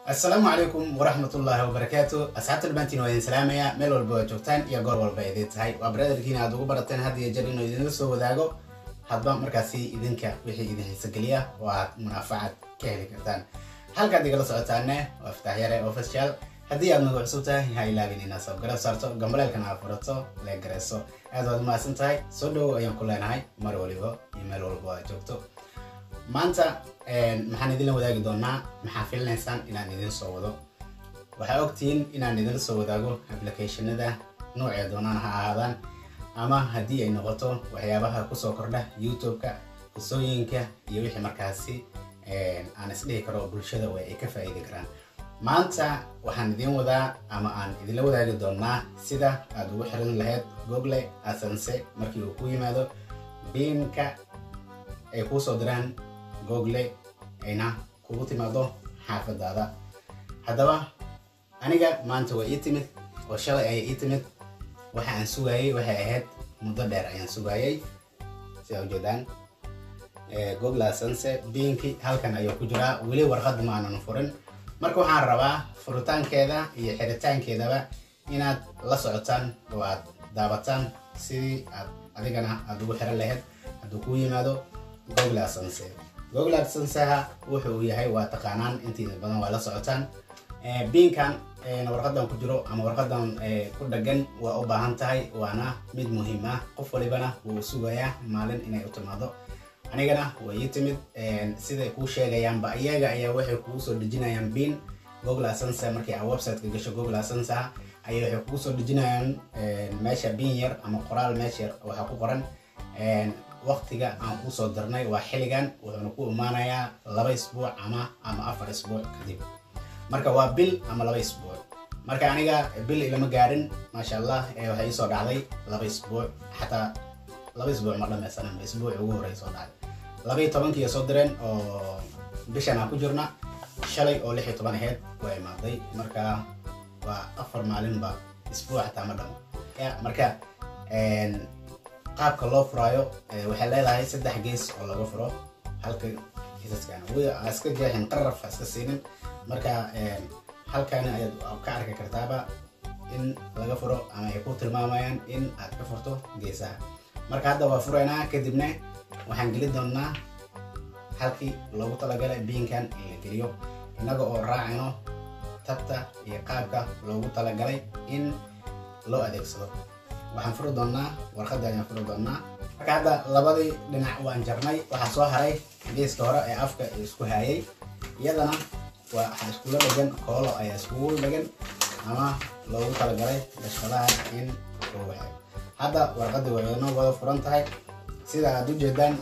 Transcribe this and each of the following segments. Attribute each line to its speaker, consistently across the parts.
Speaker 1: assalaamu calaykum waraxmatullaahi wabarakaatu asxaabta dhamaantiin waa idin salaamayaa meel walba waa joogtaan iyo goor walba idin tahay waa brotherkiina aad ugu barateen had iyo jeer inuu idinla soo wadaago hadba markaasi idinka wixii idin xiisogeliya oo aad munaafacad ka heli kartaan halkaad igala socotaane waa iftaax yare official haddii aad nagu cusub tahay ha ilaabin inaad sabgarab saarto gambaleelkana aad furato lee gareyso aad waad mahadsan tahay soo dhowow ayaan ku leenahay mar waliba iyo meel walba aad joogto maanta maxaan idinla wadaagi doonaa maxaa filinaysaan inaan idin soo wado waxaa ogtihiin inaan idinla soo wadaago applicationada noocee doonaan ha ahaadaan ama haddii ay noqoto waxyaabaha kusoo kordha youtube-ka qisooyinka iyo wixii markaasi aan isdhihi karo bulshada way ay ka faa'iidi karaan maanta waxaan idiin wadaa ama aan idinla wadaagi doonaa sida aad ugu xiran lahayd google asanse markii uu ku yimaado biinka ay kuu soo diraan google ayna kugu timaado xaafadaada haddaba aniga maanta waa ii timid oo shalay ayay ii timid waxa aan sugaayey waxay ahayd muddo dheer ayaan sugaayey sidaa ujeedaan google asanse biinki halkan ayuu ku jiraa weli warqadda ma aanan furin marka waxaan rabaa furitaankeeda iyo xiritaankeedaba inaad la socotaan oo aad daabataan sidii aad adigana aad ugu xiran lahayd hadduu kuu yimaado google asanse google asanseha wuxuu yahay waa taqaanaan intiida badan waa la socotaan biinkan warqadan ku jiro ama warqadan ku dhagan waa u baahan tahay waana mid muhiim ah qof walibana wuu sugayaa maalin inay u timaado anigana way ii timid siday kuu sheegayaanba iyaga ayaa waxay kugu soo dejinayaan biin google asanse markii aad websiteka gasho google asanseha ayay waxay kugu soo dejinayaan meesha biin yar ama qoraal meesha yar waxaa ku qoran waqtiga aan kusoo dirnay waa xilligan wuxuuna ku imaanayaa laba isbuuc ama ama afar isbuuc kadib marka waa bil ama laba isbuuc marka aniga bil ilama gaarin maasha allah waxay iisoo dhacday laba isbuuc xataa laba isbuuc ma dhamaysanan isbuuc ugu horey soo dhacday labaiyo tobankii soo direen oo bishan aan ku jirna shalay oo lix iyo toban aheyd waa imaaday marka waa afar maalinba isbuuc xataa ma dhamo marka qaabka loo furaayo waxay leedahay saddex gees oo laga furo halka geesaskan iska jeexin qaraf iska siinin marka halkani ayaad ka arki kartaaba in laga furo ama ay ku tilmaamayaan in aad ka furto geesaha marka hadda waa furaynaa kadibna waxaan geli doonaa halkii loogu talagalay biinkan in la geliyo innaga oo raacino tabta iyo qaabka loogu talagalay in loo adeegsado waxaan furi doonaa warqadda ayaan furi doonaa marka hadda labadii dhinac waan jarnay waxaa soo haray geeska hore ee afka isku hayay iyadana waxaa iskula dhegan koolo ayaa iskugu dhegan ama loogu talagalay dashadaha in lagu hayo hadda warqadda way inoo wada furan tahay sida aad u jeedaan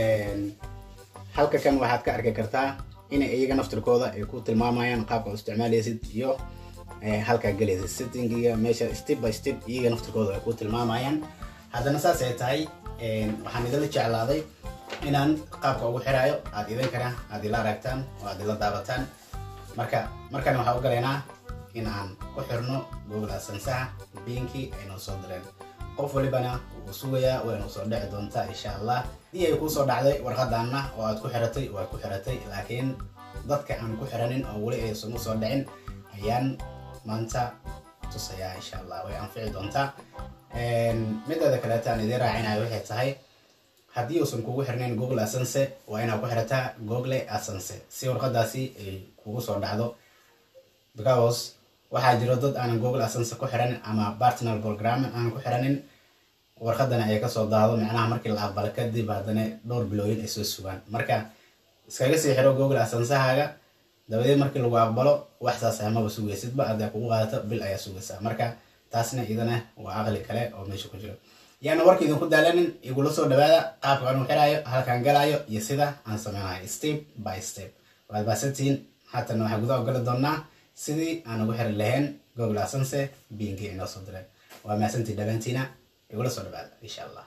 Speaker 1: halka kan waxaad ka arki kartaa inay iyaga naftirkooda ay ku tilmaamayaan qaabka u isticmaalaysid iyo halkaa gelaysa settingiga meesha step by step iyaga naftirkooda ay ku tilmaamayaan haddana saas ay tahay waxaan idinla jeclaaday inaan qaabka ugu xiraayo aad idinkana aad ila aragtaan oo aad ila daabataan marka markana waxaan u galaynaa in aan ku xirno google asansaha biinkii ay noo soo direen qof walibana wuu sugayaa waynu soo dhici doontaa insha allah haddii ay kuusoo dhacday warqadaanna oo aad ku xiratay waa ku xiratay laakiin dadka aan ku xiranin oo weli aysan usoo dhicin ayaan maanta tusayaa insha allah way anfici doontaa mideeda kaleeta aan idiin raacinayo waxay tahay haddii uusan kugu xirnayn google asanse waa inaad ku xirataa google asanse si warqadaasi ay kugu soo dhacdo because waxaa jiro dad aanan google asanse ku xiranin ama partner program aanan ku xiranin warqadana ay kasoo daado macnaha markii la aqbalo kadib haddana dhowr bilooyin ay soo sugaan marka iskaga sii xiro google asansahaaga dabadeed markii lagu aqbalo wax saas amaba sugaysidba hadday kugu qaadato bil ayaa sugaysaa marka taasna idana waa aqli kale oo meesha ku jiro yaana warka idinku daalanin igula soo dhawaada qaabka aan u xiraayo halkaan galaayo iyo sida aan sameynayo step by step waad baasantihiin haatana waxaan gudaha gali doonaa sidii aan ugu xiri lahayn google asanse biinkii inoo soo direen waa maasantii dhabaantiina igula soo dhawaada insha allah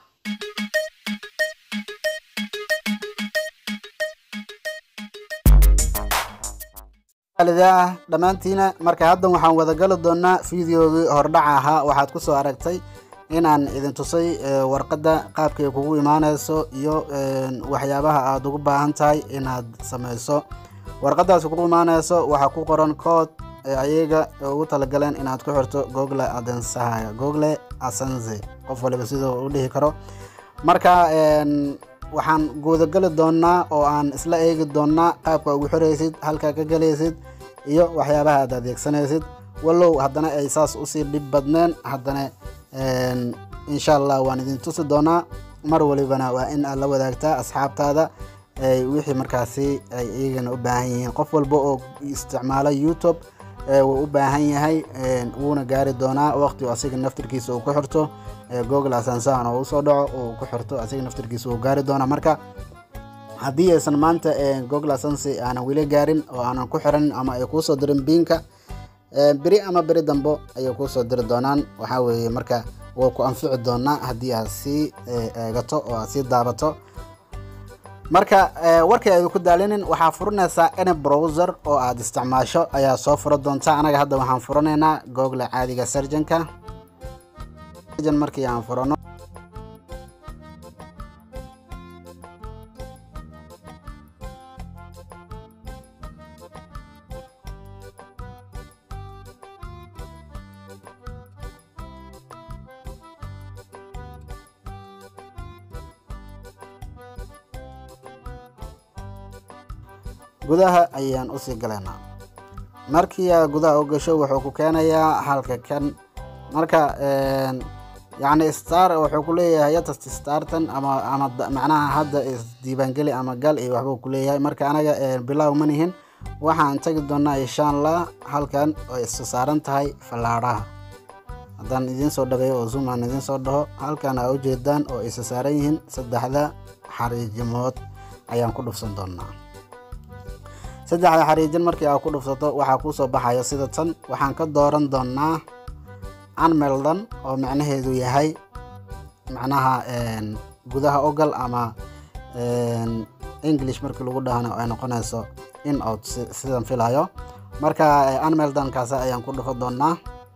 Speaker 2: dhammaantiina marka haddan waxaan wada gali doonaa fideogii hordhaca ahaa waxaad ku soo aragtay inaan idin tusay warqadda qaabkay kugu imaanayso iyo waxyaabaha aad ugu baahan tahay inaad sameyso warqadaas ku imaaneyso waxaa ku qoran kood ayaga ugu talagaleen inaad ku xirto google adensahaga google asense qof waliba siduu u dhihi karo marka waxaan guudagali doonaa oo aan isla eegi doonaa qaabka ugu xiraysid halkaa ka galaysid iyo waxyaabaha aad adeegsanaysid wallow haddana ay saas usii dhib badneen haddana insha allah waan idin tusi doonaa mar walibana waa in aad la wadaagtaa asxaabtaada wixii markaasi ay iyagana u baahan yihiin qof walba oo isticmaalo youtube wuu u baahan yahay wuuna gaari doonaa waqti asiga naftirkiisa uu ku xirto google asansan oo usoo dhaco uu ku xirto asiga naftirkiisa uu gaari doonaa marka haddii aysan maanta google asansi aanan weli gaarin oo aanan ku xiran ama ay kuusoo dirin biinka beri ama beri dambo ayay kuusoo diri doonaan waxaa weeye marka waa ku anfici doonaa haddii aad sii eegato oo aad sii daabato marka warkay aydu ku daalinin waxaa furanaysaa any browser oo aad isticmaasho ayaa soo fura doonta anaga hadda waxaan furanaynaa google caadiga surgeonka markii aan furano gudaha ayaan usii galaynaa markii aa gudaha u gasho wuxuu ku keenayaa halka kan marka yacni star wuxuu ku leeyahay yatast startan ama ama macnaha hadda isdiibaangeli ama gal iyo waxbuu ku leeyahay marka anaga bilow ma nihin waxaan tegi doonaa insha allah halkan oo isu saaran tahay fallaadhaha haddaan idiin soo dhabeeyo oo zoom aan idiin soo dhaho halkan aa ujeedaan oo isa saaran yihiin saddexda xariijimood ayaan ku dhufsan doonaa saddexda xariijin markii aa ku dhufsato waxaa kuusoo baxaya sida tan waxaan ka dooran doonaa anmeldan oo macnaheedu yahay macnaha gudaha ogal ama english markii lagu dhahana ay noqonayso in out sidan filayo marka anmeldankaas ayaan ku dhufo doonaa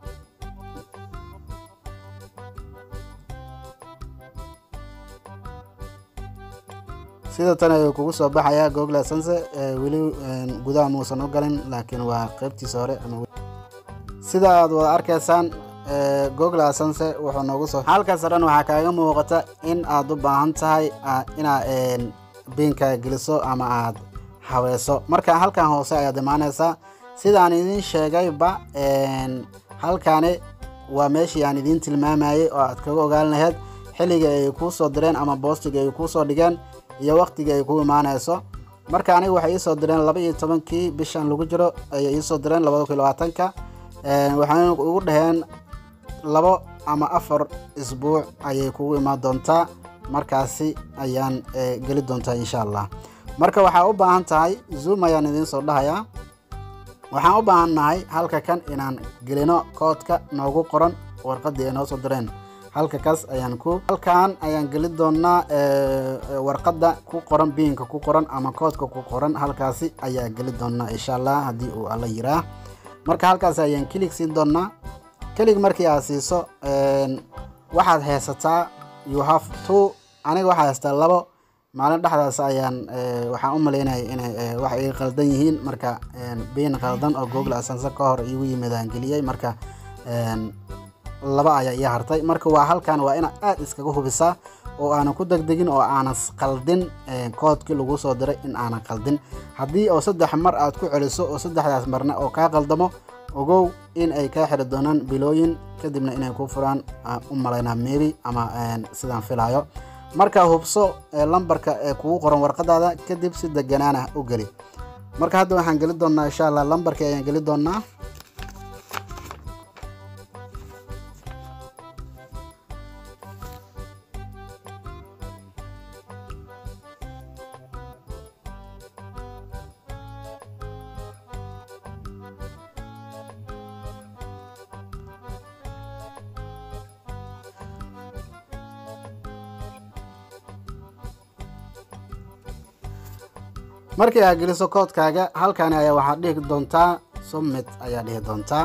Speaker 2: sida tan ayuu kugu soo baxayaa google sense weli gudaha muusan u galin laakiin waa qeybtiisa hore sida aad wada arkaysaan google sense wuxuu noogu soo halkaas dhan waxaa kaaga muuqata in aad u baahan tahay inaad biinka geliso ama aad haweyso marka halkan hoose ayaad imaaneysaa sidaan idiin sheegayba halkani waa meeshii aan idiin tilmaamayay oo aad kaga ogaan lahayd xilliga ay kuu soo direen ama boostiga ay kuu soo dhigeen iyo waqtiga ay ku imaaneyso marka aniga waxay iisoo direen laba iyo tobankii bishan lagu jiro ayay iisoo direen labada kun labaatanka waxayna ugu dhaheen labo ama afar isbuuc ayay kugu imaan doontaa markaasi ayaan geli doontaa insha allah marka waxaa u baahan tahay zoom ayaan idiin soo dhahayaa waxaan u baahan nahay halka kan inaan gelino koodka noogu qoran warqadii ay noo soo direen halka kaas ayaan ku halkan ayaan geli doonaa warqadda ku qoran biinka ku qoran ama koodka ku qoran halkaasi ayaa geli doonaa insha allah haddii uu alla yiraa marka halkaas ayaan kilig siin doonaa kilig markii aad siiso waxaad haysataa you have two aniga waxaa haystaa labo maalin dhexdaas ayaan waxaan u malaynaya inay wax iga qaldan yihiin marka biin qaldan oo google asanse ka hor igu yimid aan geliyey marka laba ayaa ii hartay marka waa halkan waa inaad aad iskaga hubisaa oo aanan ku degdegin oo aanan qaldin koodkii lagu soo diray in aanan qaldin haddii oo saddex mar aad ku celiso oo saddexdaas marna oo kaa qaldamo ogow in ay kaa xiri doonaan bilooyin kadibna inay ku furaan u malaynaa mebi ama sidaan filayo marka hubso lambarka ee kugu qoran warqadaada kadib si deganaana u geli marka hadda waxaan geli doonaa insha allah lambarkii ayaan geli doonaa markii aad geliso koodkaaga halkani ayaa waxaad dhihi doontaa summit ayaa dhihi doontaa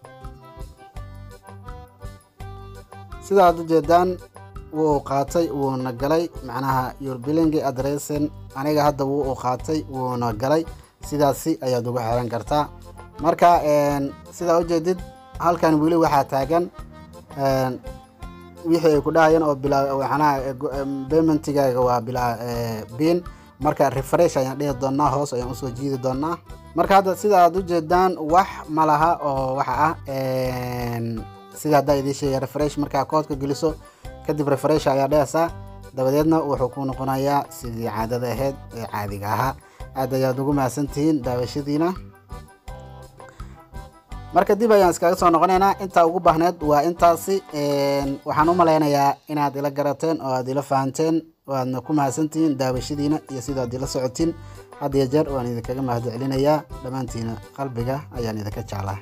Speaker 2: sida aad ujeedaan wuu qaatay wuuna galay macnaha your billing addressen aniga hadda wuu u qaatay wuuna galay sidaasi ayaad ugu xiran kartaa marka sidaa ujeedid halkan weli waxaa taagan wixii ay ku dhahayeen oo bilaa waxanaha paymentigaaga waa bilaa bin marka refresh ayaan dhihi doonaa hoos ayaan usoo jiidi doonaa marka hadda sida aad ujeedaan wax ma laha oo waxa ah sida haddaa idiin sheegay refresh markaa koodka geliso kadib refresh ayaa dhehaysaa dabadeedna wuxuu ku noqonayaa sidii caadada ahayd ee caadiga ahaa aad ayaad ugu mahadsantihiin daawashadiina marka dib ayaan iskaga soo noqonaynaa intaa ugu baahneed waa intaasi waxaan u malaynayaa inaad ila garateen oo aad ila fahanteen oo aadna ku mahadsantihiin daawashadiina iyo sidaad ila socotiin had iyo jeer waan idinkaga mahad celinayaa dhammaantiina qalbiga ayaan idinka jeclaa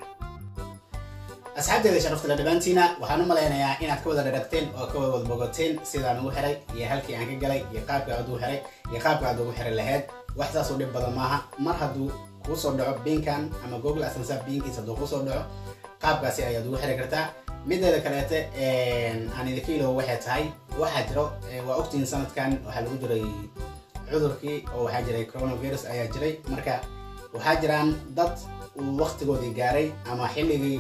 Speaker 1: asxaabteeda sharaftale dhammaantiina waxaan u malaynayaa inaad ka wada dharagteen oo ka wada bogoteen sidaan ugu xiray iyo halkii aan ka galay iyo qaabka aad ugu xiray iyo qaabka aad ugu xiray lahayd wax saas u dhib badan maaha mar hadduu kuu soo dhaco binkan ama google asansa binkiis hadduu kusoo dhaco qaabkaasi ayaad ugu xiri kartaa mideeda kaleete aan idinka ilow waxay tahay waxaa jiro waa ogtihiin sanadkan waxaa lagu jiray cudurkii oo waxaa jiray coronavirus ayaa jiray marka waxaa jiraan dad uu waktigoodii gaaray ama xilligii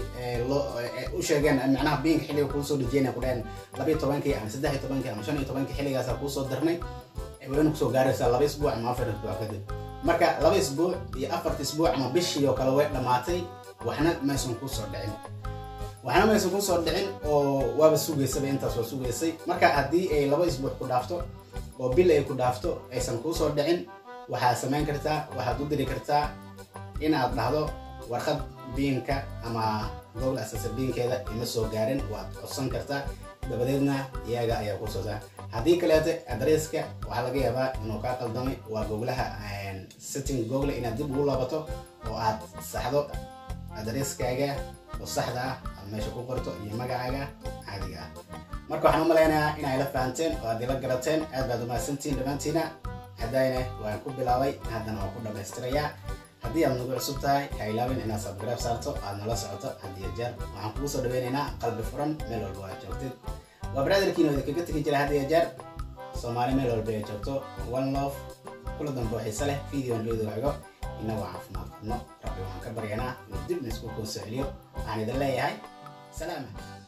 Speaker 1: u sheegeen macnaha biinka xilliga kuu soo dhejiyeen ku dhaheen labiyo tobankii ama saddex iyo tobankii ama shan iyo tobankii xilligaasa kuusoo dirnay wayna kusoo gaaraysaa laba isbuuc ama afar isbuuc kadib marka laba isbuuc iyo afarta isbuuc ama bishii oo kale way dhammaatay waxna maysan kuusoo dhicin waxna maysan kuusoo dhicin oo waaba sugaysaba intaas waa sugaysay marka haddii ay laba isbuuc ku dhaafto oo bil ay ku dhaafto aysan kuusoo dhicin waxaad samayn kartaa waxaad u diri kartaa inaad dhahdo warqad biinka ama google asasa biinkeeda ima soo gaarin waad codsan kartaa dabadeedna iyaga ayaa ku soo saar haddii kaleeto adresska waxaa laga yaabaa inuu kaa qaldamay waa googlaha setting google inaad dib ugu laabato oo aad saxdo adresskaaga oo saxda ah aad meesha ku qorto iyo magacaaga caadiga ah marka waxaan u malaynayaa inay la fahanteen oo aad ila garateen aad baad umahadsantihiin dhammaantiina haddayna waan ku bilaabay haddana waan ku dhammaystirayaa haddii aad nagu cusub tahay ha ilaawin inaad subscribe saarto aad nala socoto hadiyo jeer waxaan kugu soo dhaweynaynaa qalbi furan meel walba aad joogtid waa brotherkiina idinkaga tegi jira hadiyo jeer soomaali meel walba ay joogto one love kula dambe oo xiise leh videon looda xigo inagoo caafimaad qabno rabbi waxaan ka baryanaa inuu dib na isku koo soo celiyo waxaan idin leeyahay salaama